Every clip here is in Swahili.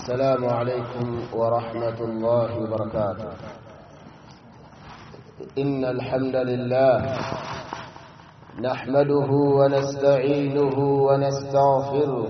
السلام عليكم ورحمة الله وبركاته إن الحمد لله نحمده ونستعينه ونستغفره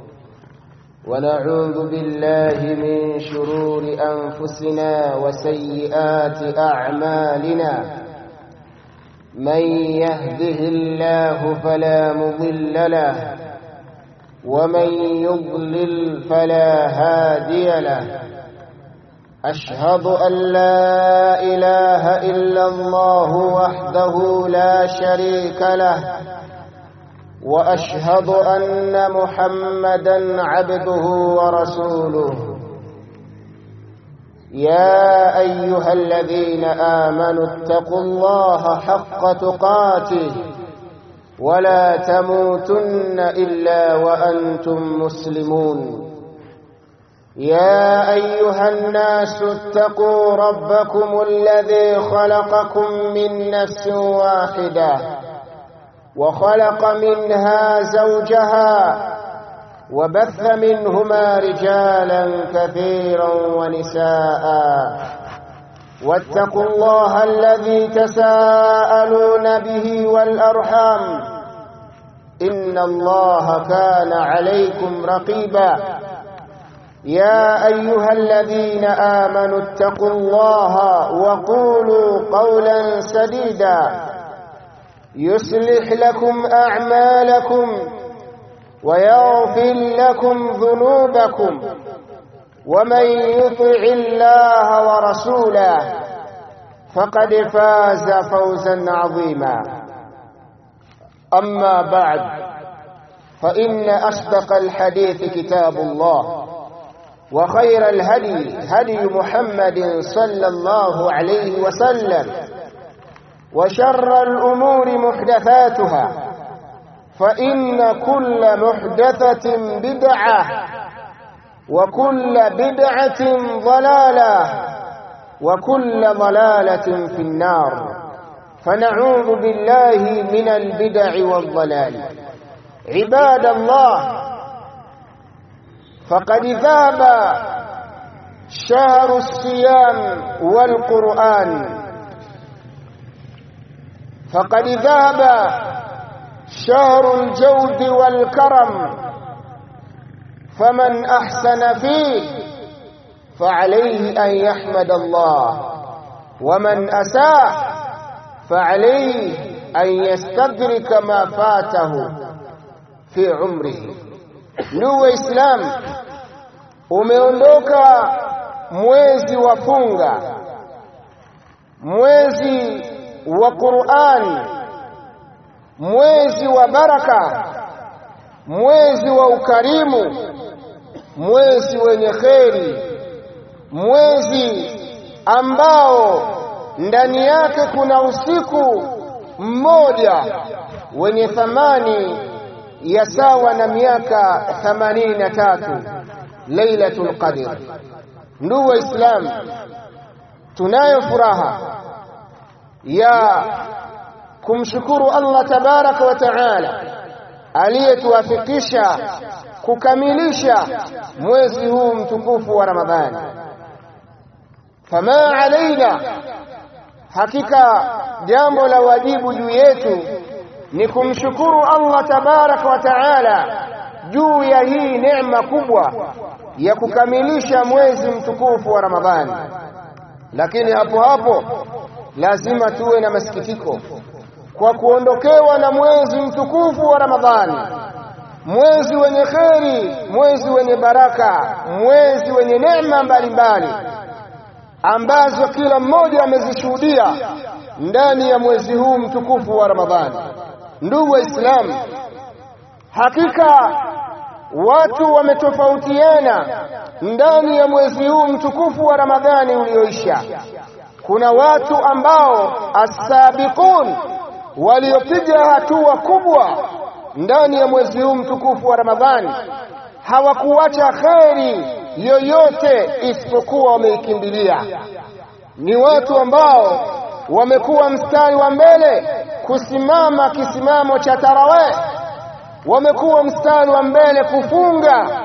ونعوذ بالله من شرور أنفسنا وسيئات أعمالنا من يهده الله فلا مضل له ومن يضلل فلا هادي له أشهد أن لا إله إلا الله وحده لا شريك له وأشهد أن محمدا عبده ورسوله يا أيها الذين آمنوا اتقوا الله حق تقاته ولا تموتن إلا وأنتم مسلمون يا أيها الناس اتقوا ربكم الذي خلقكم من نفس واحدة وخلق منها زوجها وبث منهما رجالا كثيرا ونساء واتقوا الله الذي تساءلون به والأرحام إن الله كان عليكم رقيبا يا أيها الذين آمنوا اتقوا الله وقولوا قولا سديدا يصلح لكم أعمالكم ويغفر لكم ذنوبكم ومن يطع الله ورسوله فقد فاز فوزا عظيما أما بعد فإن أصدق الحديث كتاب الله وخير الهدي هدي محمد صلى الله عليه وسلم وشر الأمور محدثاتها فإن كل محدثة بدعة وكل بدعة ضلالة وكل ضلالة في النار فنعوذ بالله من البدع والضلال عباد الله فقد ذاب شهر الصيام والقرآن فقد ذاب شهر الجود والكرم فمن أحسن فيه فعليه أن يحمد الله ومن أساء فعليه أن يستدرك ما فاته في عمره ndugu Islam umeondoka mwezi wa funga mwezi wa Qur'an mwezi wa baraka mwezi wa ukarimu mwezi wenye kheri mwezi ambao ndani yake kuna usiku mmoja wenye thamani ya sawa na miaka 83 Lailatul Qadr ndugu waislamu tunayo furaha ya kumshukuru Allah tabaraka wa taala aliyetuwafikisha kukamilisha mwezi huu mtukufu wa Ramadhani fama alaina hakika jambo la wajibu juu yetu ni kumshukuru Allah tabaraka wa taala juu ya hii neema kubwa ya kukamilisha mwezi mtukufu wa Ramadhani lakini hapo hapo lazima tuwe na masikitiko kwa kuondokewa na mwezi mtukufu wa Ramadhani mwezi wenye kheri mwezi wenye baraka mwezi wenye neema mbalimbali ambazo kila mmoja amezishuhudia ndani ya mwezi huu mtukufu wa Ramadhani ndugu waislamu hakika watu wametofautiana ndani ya mwezi huu mtukufu wa Ramadhani ulioisha kuna watu ambao asabiqun waliopiga hatua kubwa ndani ya mwezi huu mtukufu wa Ramadhani hawakuacha kheri yoyote isipokuwa wameikimbilia ni watu ambao wamekuwa mstari wa mbele kusimama kisimamo cha tarawih wamekuwa mstari wa mbele kufunga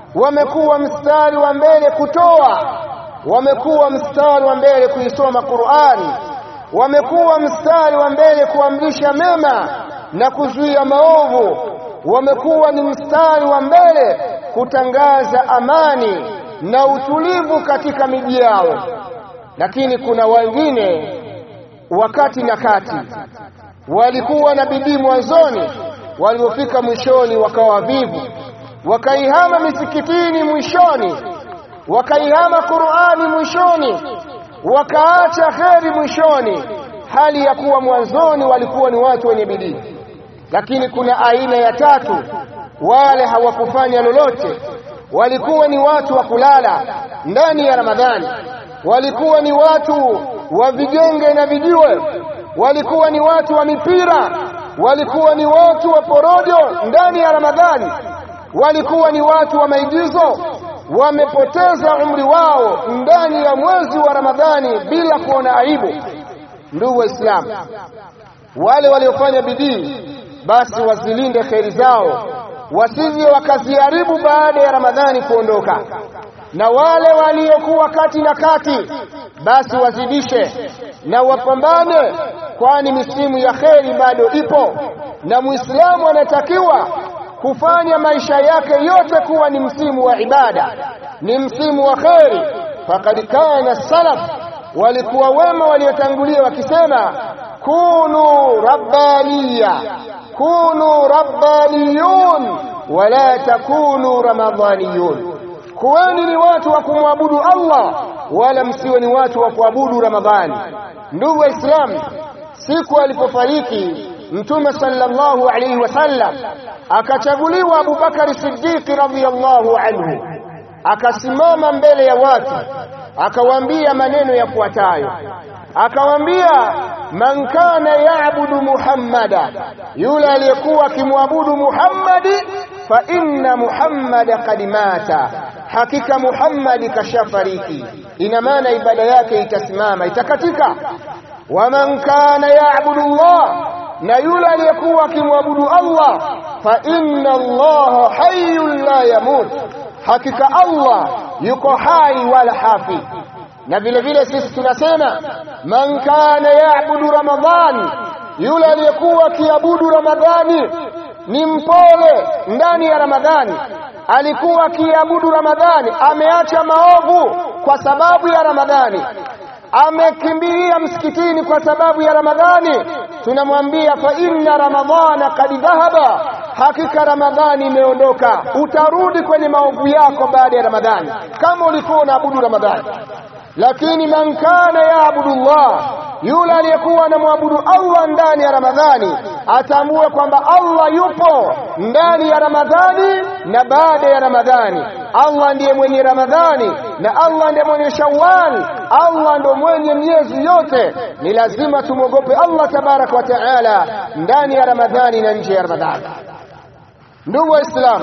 wamekuwa mstari wa mbele kutoa wamekuwa mstari wa mbele kuisoma Qur'ani wamekuwa mstari wa mbele kuamrisha mema na kuzuia maovu wamekuwa ni mstari wa mbele kutangaza amani na utulivu katika miji yao lakini kuna wengine wakati na kati walikuwa na bidii mwanzoni waliofika mwishoni wakawa vivu wakaihama misikitini mwishoni wakaihama Qur'ani mwishoni wakaacha kheri mwishoni hali ya kuwa mwanzoni walikuwa ni watu wenye bidii lakini kuna aina ya tatu wale hawakufanya lolote walikuwa ni watu wa kulala ndani ya Ramadhani walikuwa ni watu wa vigenge na vijiwe walikuwa ni watu wa mipira walikuwa ni watu wa porojo ndani ya Ramadhani walikuwa ni watu wa maigizo wamepoteza umri wao ndani ya mwezi wa Ramadhani bila kuona aibu ndugu waislamu wale waliofanya bidii basi wazilinde kheri zao wasije wakaziharibu baada ya Ramadhani kuondoka na wale waliokuwa kati na kati basi wazidishe na wapambane kwani misimu ya kheri bado ipo na muislamu anatakiwa kufanya maisha yake yote kuwa ni msimu wa ibada ni msimu wa kheri faqad kana salaf walikuwa wema waliotangulia wakisema kunu rabbaniya kunu rabbaniyun wala takunu ramadhaniyun kuweni ni watu wa kumwabudu Allah wala msiwe ni watu wa kuabudu Ramadhani ndugu waislamu siku alipofariki mtume sallallahu alayhi wasallam akachaguliwa Abu Bakari Siddiq radhiyallahu anhu akasimama mbele ya watu akawaambia maneno yafuatayo akawaambia man kana yaabudu muhammada yule aliyekuwa akimwabudu muhammadi fa inna muhammada qad mata hakika muhammadi kashafariki ina maana ibada yake itasimama itakatika waman kana yaabudu allah na yule aliyekuwa akimwabudu allah fa inna allaha hayyun la yamut hakika allah yuko hai wala hafi na vile vile sisi tunasema man kana yaabudu ramadhani yule aliyekuwa akiabudu ramadhani ni mpole ndani ya ramadhani alikuwa akiabudu ramadhani ameacha maovu kwa sababu ya ramadhani amekimbilia msikitini kwa sababu ya ramadhani tunamwambia fa inna ramadhana kad dhahaba hakika ramadhani imeondoka utarudi kwenye maovu yako baada ya ramadhani kama ulikuwa unaabudu ramadhani lakini man kana yaabudu Allah yule aliyekuwa anamwabudu Allah ndani ya Ramadhani atambue kwamba Allah yupo ndani ya Ramadhani na baada ya Ramadhani Allah ndiye mwenye Ramadhani na Allah ndiye mwenye Shawwal Allah ndo mwenye miezi yote ni lazima tumwogope Allah tabaraka wa taala ndani ya Ramadhani na nje ya Ramadhani ndugu waislamu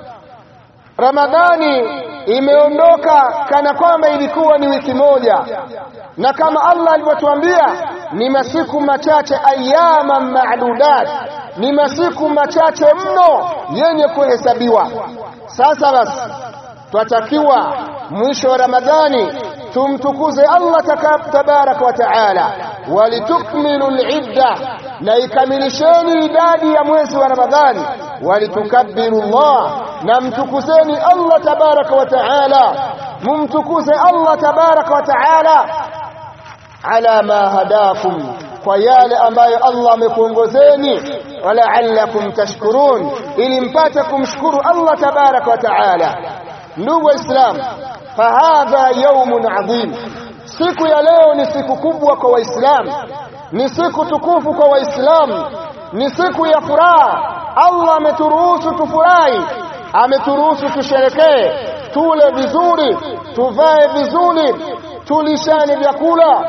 Ramadhani imeondoka kana kwamba ilikuwa ni wiki moja na kama Allah alivyotuambia ni masiku machache ayama maadudat ni masiku machache mno yenye kuhesabiwa sasa basi twatakiwa mwisho wa Ramadhani tumtukuze Allah tabaraka wa taala walitukmilu al-idda na ikamilisheni idadi ya mwezi wa Ramadhani walitukabbiru Allah na mtukuzeni Allah tabaraka wa taala mumtukuze Allah tabaraka wa taala ala ma hadakum kwa yale ambayo Allah amekuongozeni wala'allakum tashkurun ili mpate kumshukuru Allah tabaraka wa taala ndugu waislamu fahadha yawmun adhim siku ya leo ni siku kubwa kwa waislamu ni siku tukufu kwa waislamu ni siku ya furaha Allah ameturuhusu tufurahi ameturuhusu tusherekee tule vizuri tuvae vizuri tulishane vyakula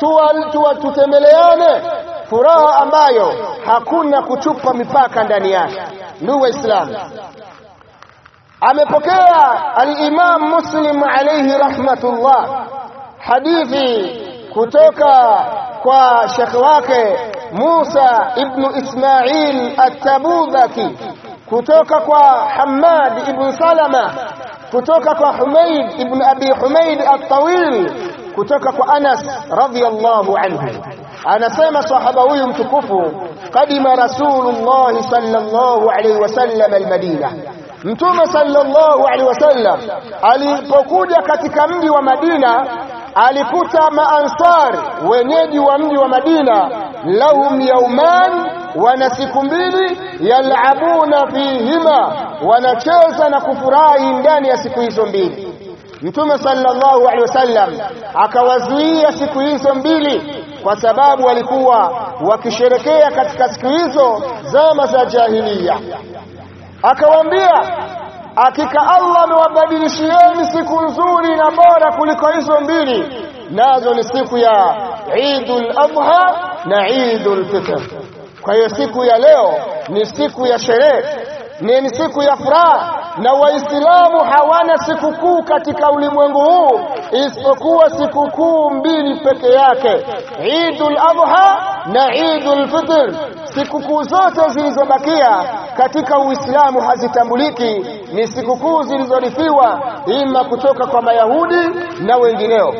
tutembeleane furaha ambayo hakuna kuchupa mipaka ndani yake ndugu waislamu amepokea al-Imam Muslim alayhi rahmatullah hadithi kutoka kwa shekhi wake Musa ibn Ismail at-Tabudhaki kutoka kwa Hamad ibn Salama kutoka kwa Humaid ibn Abi Humaid at-Tawil kutoka kwa Anas radhiyallahu anhu anasema sahaba huyu mtukufu kadima rasulullah sallallahu alayhi wasallam almadina mtume sallallahu alayhi wasallam alipokuja katika mji wa Madina alikuta maansar wenyeji wa mji wa Madina lahum yauman wana siku mbili yalabuna fihima wanacheza na kufurahi ndani ya siku hizo mbili Mtume sallallahu alaihi wasallam akawazuia siku hizo mbili kwa sababu walikuwa wakisherekea katika siku hizo zama za jahiliya. Akawaambia, hakika Allah amewabadilishieni siku nzuri na bora kuliko hizo mbili, nazo ni siku ya Eidul Adha na Eidul Fitr. Kwa hiyo siku ya leo ni siku ya sherehe, ni siku ya furaha na waislamu hawana sikukuu katika ulimwengu huu isipokuwa sikukuu mbili peke yake Eidul Adha na Eidul Fitr sikukuu zote zilizobakia katika Uislamu hazitambuliki ni sikukuu zilizorithiwa ima kutoka kwa Mayahudi na wengineo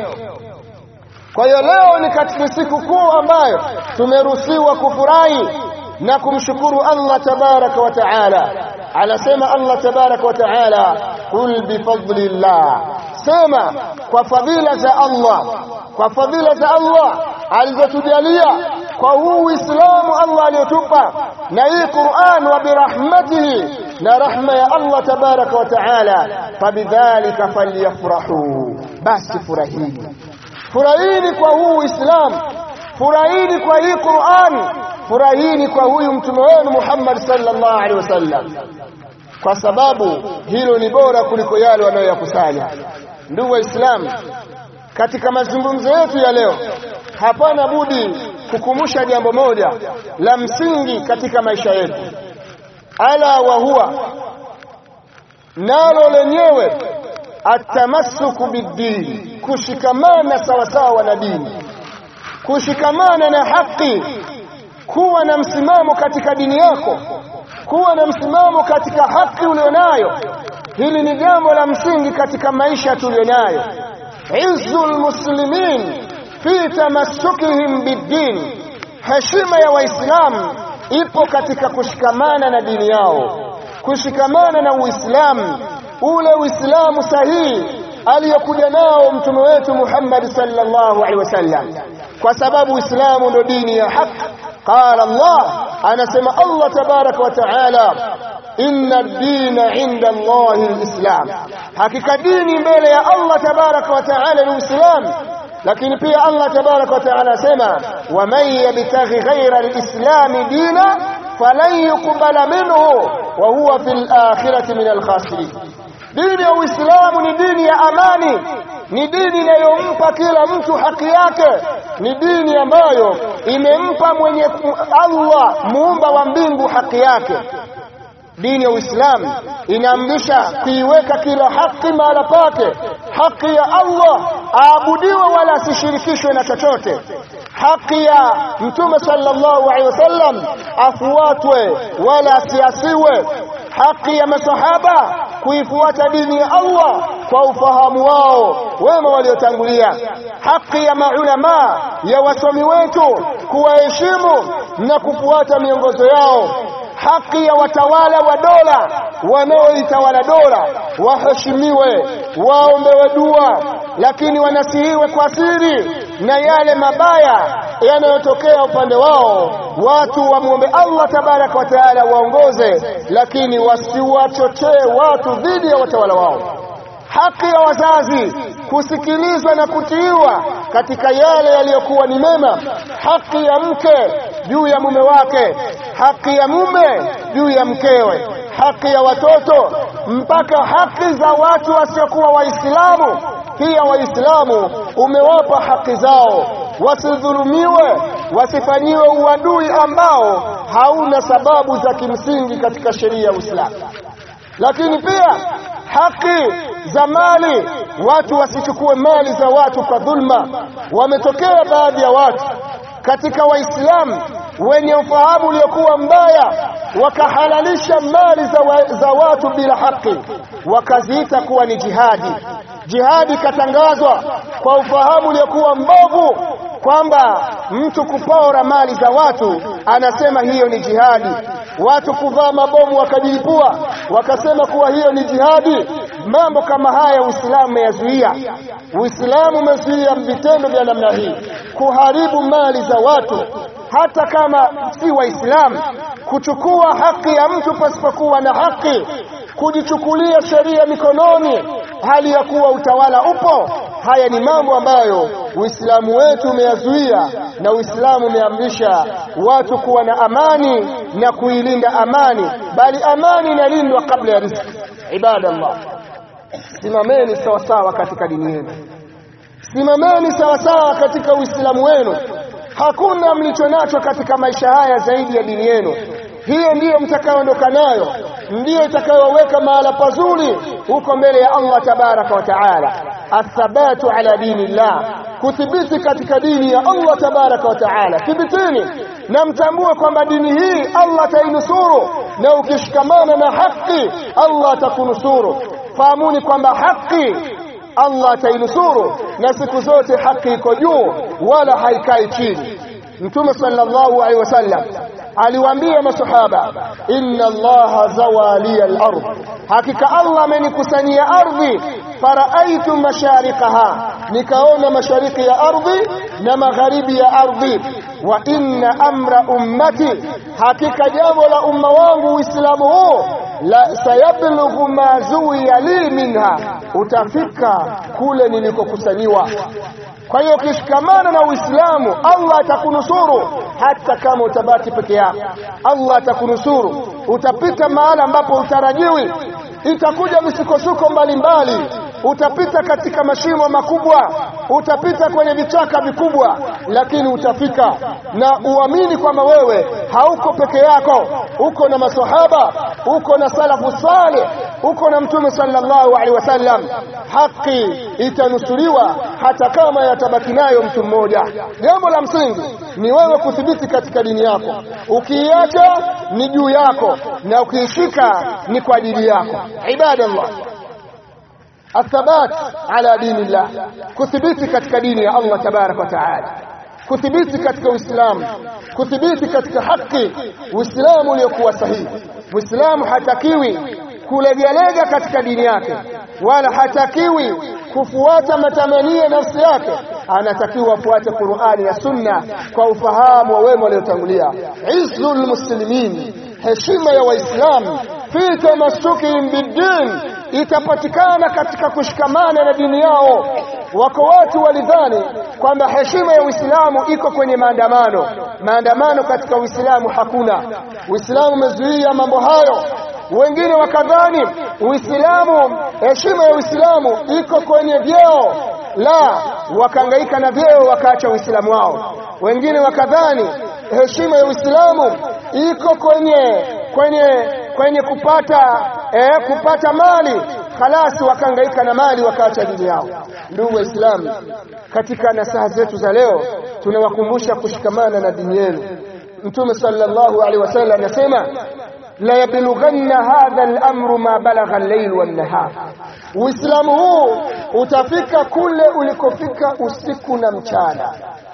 kwa hiyo leo ni katika sikukuu ambayo tumeruhusiwa kufurahi na kumshukuru Allah tabaraka wa taala anasema Allah tabaraka wa taala qul bifadlillah sema kwa fadhila za Allah kwa fadhila za Allah alizotujalia kwa huu Uislamu Allah aliyotupa na hii Qur'an wa birahmatihi na rahma ya Allah tabaraka wa taala fabidhalika falyafrahu basi furahini furahini kwa huu Uislamu furahini kwa hii Qur'an furahini kwa huyu mtume wenu Muhammad sallallahu alaihi wasallam kwa sababu hilo ni bora kuliko yale wanayoyakusanya ndugu waislamu katika mazungumzo yetu ya leo hapana budi kukumbusha jambo moja la msingi katika maisha yetu ala wa huwa nalo lenyewe atamassuku bidini kushikamana sawasawa na dini kushikamana na haki kuwa na msimamo katika dini yako kuwa na msimamo katika haki ulionayo hili ni jambo la msingi katika maisha tulionayo izzul muslimin fi tamassukihim biddin heshima ya waislamu ipo katika kushikamana na dini yao kushikamana na uislamu ule uislamu sahihi aliyokuja nao mtume wetu Muhammad sallallahu alaihi wasallam kwa sababu uislamu ndo dini ya haki قال الله أنا سمع الله تبارك وتعالى إن الدين عند الله الإسلام حقيقة ديني mbele ya Allah تبارك وتعالى الإسلام lakini pia Allah tabarak wa taala asema waman yabtaghi ghaira alislam dina falan yuqbala minhu wa huwa fil akhirati min alkhasirin dini ya uislamu ni dini ya amani ni dini inayompa kila mtu haki yake ni dini ambayo imempa mwenye Allah muumba wa mbingu haki yake dini ya Uislamu inaamrisha kuiweka kila haki mahala pake haki ya Allah aabudiwe wala asishirikishwe na chochote haki ya mtume sallallahu alaihi wasallam afuatwe wala asiasiwe haki ya masahaba kuifuata dini ya Allah kwa ufahamu wao wema waliotangulia haki ya maulama ya wasomi wetu kuwaheshimu na kufuata miongozo yao haki ya watawala wa dola wanaoitawala dola waheshimiwe waombewe dua lakini wanasihiwe kwa siri na yale mabaya yanayotokea upande wao watu wamwombe Allah tabaraka wa taala waongoze lakini wasiwachochee watu dhidi ya watawala wao haki ya wazazi kusikilizwa na kutiiwa katika yale yaliyokuwa ni mema haki ya mke juu ya mume wake haki ya mume juu ya mkewe haki ya watoto mpaka haki za watu wasiokuwa waislamu pia waislamu umewapa haki zao wasidhulumiwe wasifanyiwe uadui ambao hauna sababu za kimsingi katika sheria ya Uislamu lakini pia haki za mali watu wasichukue mali za watu kwa dhulma wametokea baadhi ya watu katika waislamu wenye ufahamu uliokuwa mbaya wakahalalisha mali za, wa, za watu bila haki wakaziita kuwa ni jihadi jihadi ikatangazwa kwa ufahamu uliokuwa mbovu kwamba mtu kupora mali za watu anasema hiyo ni jihadi watu kuvaa mabomu wakajilipua wakasema kuwa hiyo ni jihadi mambo kama haya uislamu umeyazuia uislamu umezuia vitendo vya namna hii kuharibu mali za watu hata kama si waislamu kuchukua haki ya mtu pasipokuwa na haki kujichukulia sheria mikononi hali ya kuwa utawala upo haya ni mambo ambayo uislamu wetu umeyazuia na uislamu umeamrisha watu kuwa na amani na kuilinda amani bali amani inalindwa kabla ya riziki ibadallah simameni sawasawa katika dini yenu simameni sawasawa katika uislamu wenu hakuna mlicho nacho katika maisha haya zaidi ya dini yenu hiyo ndiyo mtakayoondoka nayo ndiyo itakayoweka mahala pazuri huko mbele ya Allah tabaraka wa taala athabatu ala dini llah kuthibiti katika dini ya Allah tabaraka wa taala thibitini na mtambue kwamba dini hii Allah atainusuru na ukishikamana na haki Allah atakunusuru fahamuni kwamba haki Allah atainusuru na siku zote haki iko juu wala haikai chini Mtume sallallahu alaihi wasallam aliwaambia masahaba inna allaha zawali al-ard hakika allah amenikusanyia ardhi faraaitu masharikaha nikaona mashariki ya ardhi na magharibi ya ardhi wa inna amra ummati hakika jambo la umma wangu uislamu huu la sayablughu ma zuwiya li minha utafika kule nilikokusaniwa kwa hiyo ukishikamana na Uislamu Allah atakunusuru hata kama utabaki peke yako Allah atakunusuru utapita mahala ambapo utarajiwi itakuja misukosuko mbalimbali utapita katika mashimo makubwa utapita kwenye vichaka vikubwa lakini utafika na uamini kwamba wewe hauko peke yako uko na masahaba uko na salafu saleh uko na mtume sallallahu alaihi wasallam haki itanusuriwa hata kama yatabaki nayo mtu mmoja jambo la msingi ni wewe kuthibiti katika dini yako ukiiacha ni juu yako na ukiishika ni kwa ajili yako ibadallah athabat ala dini llah kuthibiti katika dini ya Allah tabaraka wa taala kuthibiti katika uislamu kuthibiti katika haki uislamu uliokuwa sahihi muislamu hatakiwi kulegalega katika dini yake wala hatakiwi kufuata matamanio ya nafsi yake anatakiwa afuate Qur'ani na Sunna kwa ufahamu wa wema waliotangulia izzul muslimin heshima ya waislamu fi tamassukihim bid-din itapatikana katika kushikamana na dini yao wako watu walidhani kwamba heshima ya Uislamu iko kwenye maandamano maandamano katika Uislamu hakuna Uislamu umezuia mambo hayo wengine wakadhani Uislamu heshima ya Uislamu iko kwenye vyeo la wakahangaika na vyeo wakaacha Uislamu wao wengine wakadhani heshima ya Uislamu iko kwenye kwenye kwenye kupata eh, kupata mali khalasi wakahangaika na mali wakaacha dini yao ndugu waislamu katika nasaha zetu za leo tunawakumbusha kushikamana na dini yenu mtume sallallahu alaihi wasallam anasema la yablughanna hadha al-amru ma balagha al-layl wan-nahar uislamu huu utafika kule ulikofika usiku na mchana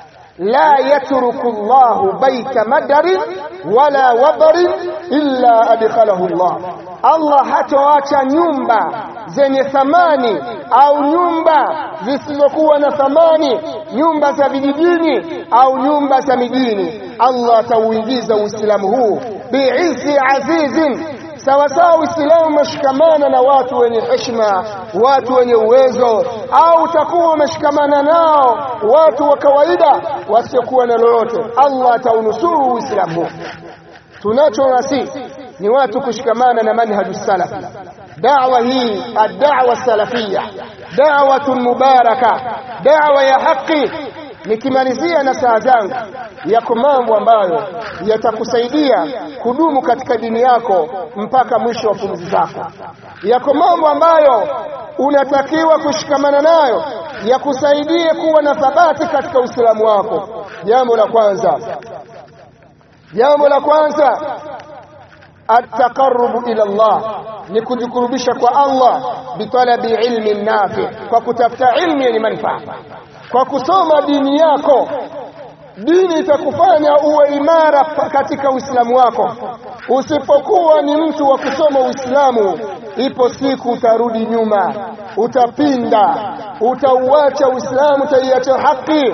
la yatruku Allahu baita madarin wala wabarin illa adkhalahu Allah Allah hatoacha nyumba zenye thamani au nyumba zisizokuwa na thamani nyumba za vijijini au nyumba za mijini Allah atauingiza Uislamu huu biizzi azizin sawa sawa Uislamu umeshikamana na watu wenye heshima, watu wenye uwezo, au utakuwa umeshikamana nao watu wa kawaida wasiokuwa na lolote, Allah ataunusuru Uislamu. Tunachonasi ni watu kushikamana na manhaju salafi. Da'wa hii ad-da'wa salafia, da'watun mubaraka, da'wa ya haki. Nikimalizia na saa zangu yako mambo ambayo yatakusaidia kudumu katika dini yako mpaka mwisho wa pumzi zako. Yako mambo ambayo unatakiwa kushikamana nayo yakusaidie kuwa na thabati katika Uislamu wako. Jambo la kwanza, jambo la kwanza ataqarrubu ila Allah ni kujikurubisha kwa Allah bitalabi ilmi nafi kwa kutafuta ilmu yenye manufaa kwa kusoma dini yako dini itakufanya uwe imara katika Uislamu wako usipokuwa ni mtu wa kusoma Uislamu ipo siku utarudi nyuma utapinda utauacha Uislamu utaiacha haki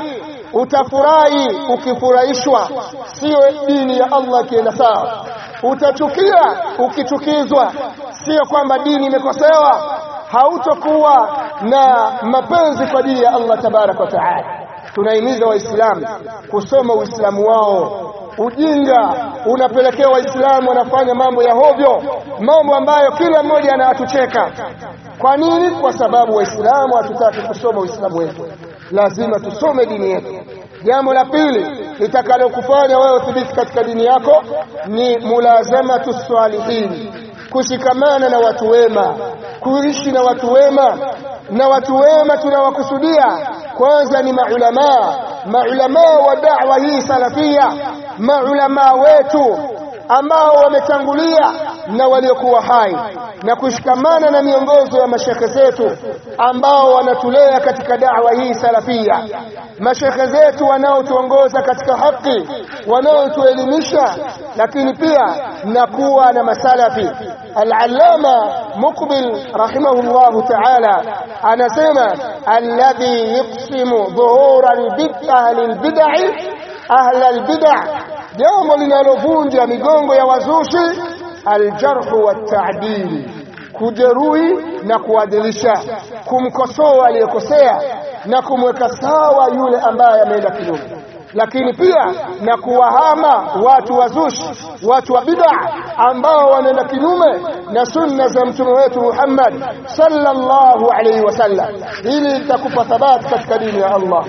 utafurahi ukifurahishwa sio dini ya Allah kienda sawa utachukia ukichukizwa sio kwamba dini imekosewa hautokuwa na mapenzi kwa dini ya Allah tabaraka wa taala tunahimiza waislamu kusoma uislamu wao ujinga unapelekea waislamu wanafanya mambo ya hovyo mambo ambayo kila mmoja anatucheka kwa nini kwa sababu waislamu hatutaki kusoma uislamu wetu lazima tusome dini yetu jambo la pili litakalokufanya wewe uthibiti katika dini yako ni mulazamatu salihin kushikamana na watu wema kuishi na watu wema na watu wema tunawakusudia kwanza ni maulamaa maulamaa wa da'wa hii salafia maulamaa wetu ambao wametangulia na waliokuwa hai na kushikamana na miongozo ya mashekhe zetu ambao wanatulea katika da'wa hii salafia mashekhe zetu wanaotuongoza katika haki wanaotuelimisha lakini pia na kuwa na masalafi al-allama muqbil rahimahullahu ta'ala anasema alladhi yuqsimu dhuhura al-bid'ah lil-bid'ah ahla al-bid'ah jambo linalovunja migongo ya wazushi aljarhu watadili kujeruhi na kuadilisha kumkosoa aliyekosea na kumweka sawa yule ambaye ameenda kinyume lakini pia na kuwahama watu wazushi watu wa bid'a ambao wanaenda kinyume na sunna za mtume wetu Muhammad sallallahu alaihi wasallam ili litakupa thabati katika dini ya Allah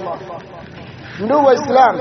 ndugu waislamu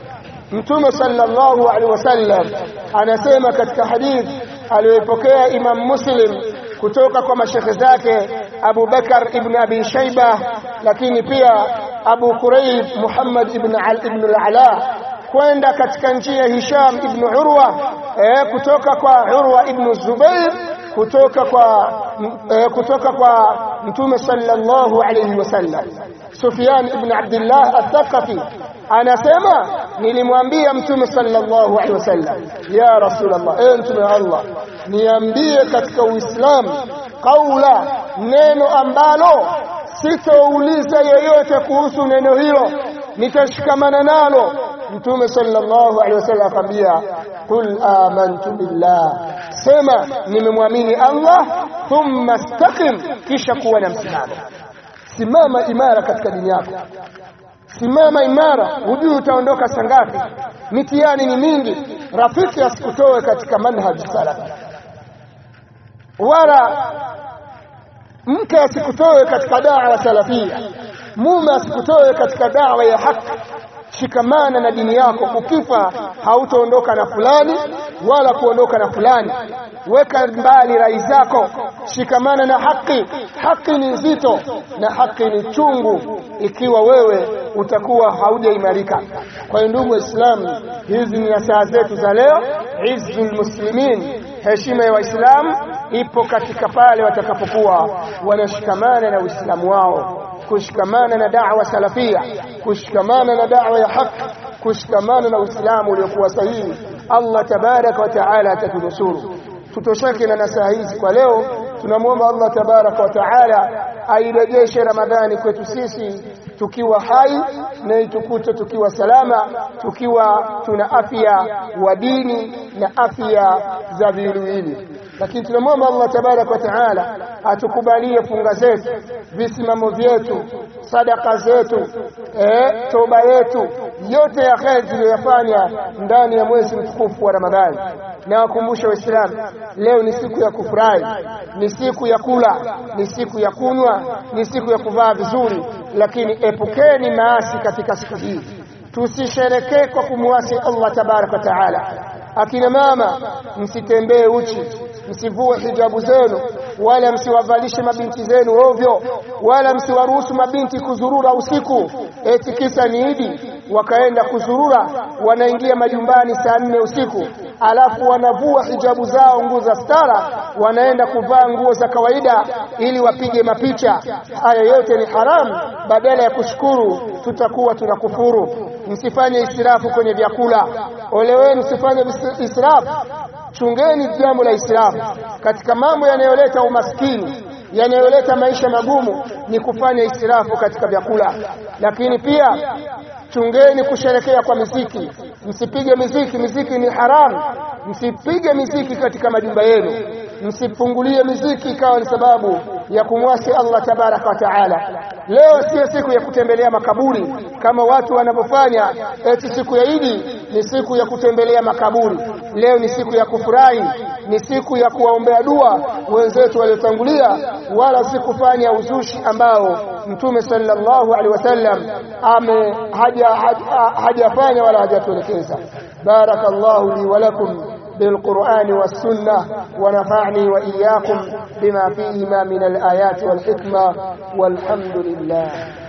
mtume sallallahu alaihi wasallam anasema katika hadithi aliyopokea Imam Muslim kutoka kwa mashekhe zake Abu Bakar ibn Abi Shayba lakini pia Abu Kurayb Muhammad ibn Al ibn al-Ala kwenda katika njia Hisham ibn Urwa eh, kutoka kwa Urwa ibn Zubair kutoka kwa eh, kutoka kwa Mtume sallallahu alayhi wasallam Sufyan ibn Abdullah al-Thaqafi anasema nilimwambia mtume sallallahu alaihi wasallam ya rasulullah eh mtume Allah niambie katika uislamu kaula neno ambalo sitouliza yeyote kuhusu neno hilo nitashikamana nalo mtume sallallahu alaihi wasallam akamwambia qul amantu billah sema nimemwamini Allah thumma istaqim kisha kuwa na msimamo simama imara katika dini yako simama imara hujui utaondoka sangapi mitihani ni mingi rafiki asikutoe katika manhaj salaf wala mke asikutoe katika dawa salafia mume asikutoe katika dawa ya haki shikamana na dini yako ukifa hautaondoka na fulani wala kuondoka na fulani weka mbali rai zako shikamana na haki haki ni nzito na haki ni chungu ikiwa wewe utakuwa haujaimarika kwa hiyo ndugu waislamu hizi ni nasaha zetu za leo izzul muslimin heshima ya waislamu ipo katika pale watakapokuwa wanashikamana na uislamu wao kushikamana na da'wa salafia kushikamana na da'wa ya haki kushikamana na uislamu uliokuwa sahihi Allah tabaraka wa taala atatunusuru tutosheke na nasaha hizi kwa leo tunamwomba Allah tabaraka wa taala airejeshe Ramadhani kwetu sisi tukiwa hai na itukute tukiwa salama tukiwa tuna afya wa dini na afya za viwiliwili lakini tunamwomba Allah tabaraka wa taala atukubalie funga zetu visimamo vyetu sadaka zetu eh, toba yetu yote ya kheri tuliyoyafanya ndani ya mwezi mtukufu wa Ramadhani na wakumbusha waislamu leo ni siku ya kufurahi ni siku ya kula ni siku ya kunywa ni siku ya kuvaa vizuri lakini epukeni maasi katika siku hii tusisherekee kwa kumwasi Allah tabaraka wa taala akina mama msitembee uchi msivue hijabu zenu wala msiwavalishe mabinti zenu ovyo wala msiwaruhusu mabinti kuzurura usiku eti kisa ni idi wakaenda kuzurura, wanaingia majumbani saa nne usiku, alafu wanavua hijabu zao, nguo za stara, wanaenda kuvaa nguo za kawaida ili wapige mapicha. Haya yote ni haramu. Badala ya kushukuru, tutakuwa tunakufuru. Msifanye israfu kwenye vyakula. Ole wenu, msifanye israfu. Chungeni jambo la israfu katika mambo yanayoleta umaskini yanayoleta maisha magumu ni kufanya israfu katika vyakula. Lakini pia chungeni kusherekea kwa miziki, msipige miziki. Miziki ni haramu, msipige miziki katika majumba yenu, msifungulie miziki ikawa ni sababu ya kumwasi Allah tabaraka wa taala. Leo sio siku ya kutembelea makaburi kama watu wanavyofanya, eti siku ya Idi ni siku ya kutembelea makaburi. Leo ni siku ya kufurahi, ni siku ya kuwaombea dua wenzetu waliotangulia, wala si kufanya uzushi ambao Mtume sallallahu alaihi wasallam ame hajafanya wala hajatuelekeza. Barakallahu li wa lakum بالقرآن والسنة ونفعني وإياكم بما فيهما من الآيات والحكمة والحمد لله